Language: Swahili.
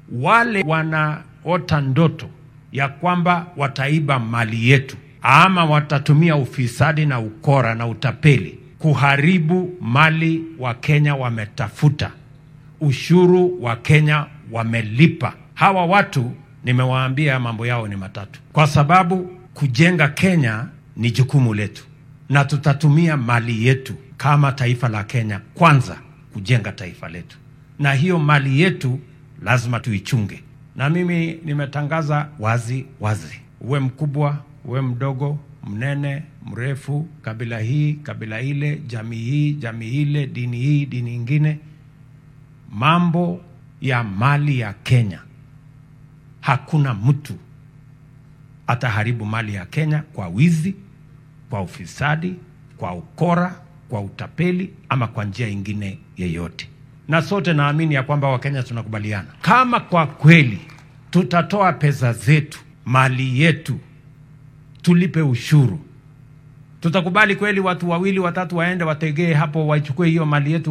wale wanaota ndoto ya kwamba wataiba mali yetu ama watatumia ufisadi na ukora na utapeli kuharibu mali wa Kenya wametafuta, ushuru wa Kenya wamelipa. Hawa watu nimewaambia mambo yao ni matatu, kwa sababu kujenga Kenya ni jukumu letu, na tutatumia mali yetu kama taifa la Kenya kwanza kujenga taifa letu, na hiyo mali yetu lazima tuichunge. Na mimi nimetangaza wazi wazi, uwe mkubwa, uwe mdogo, mnene, mrefu, kabila hii, kabila ile, jamii hii, jamii ile, dini hii, dini ingine, mambo ya mali ya Kenya, hakuna mtu ataharibu mali ya Kenya kwa wizi, kwa ufisadi, kwa ukora, kwa utapeli ama kwa njia ingine yeyote. Na sote naamini ya kwamba Wakenya tunakubaliana, kama kwa kweli tutatoa pesa zetu, mali yetu, tulipe ushuru, tutakubali kweli watu wawili watatu waende wategee hapo waichukue hiyo mali yetu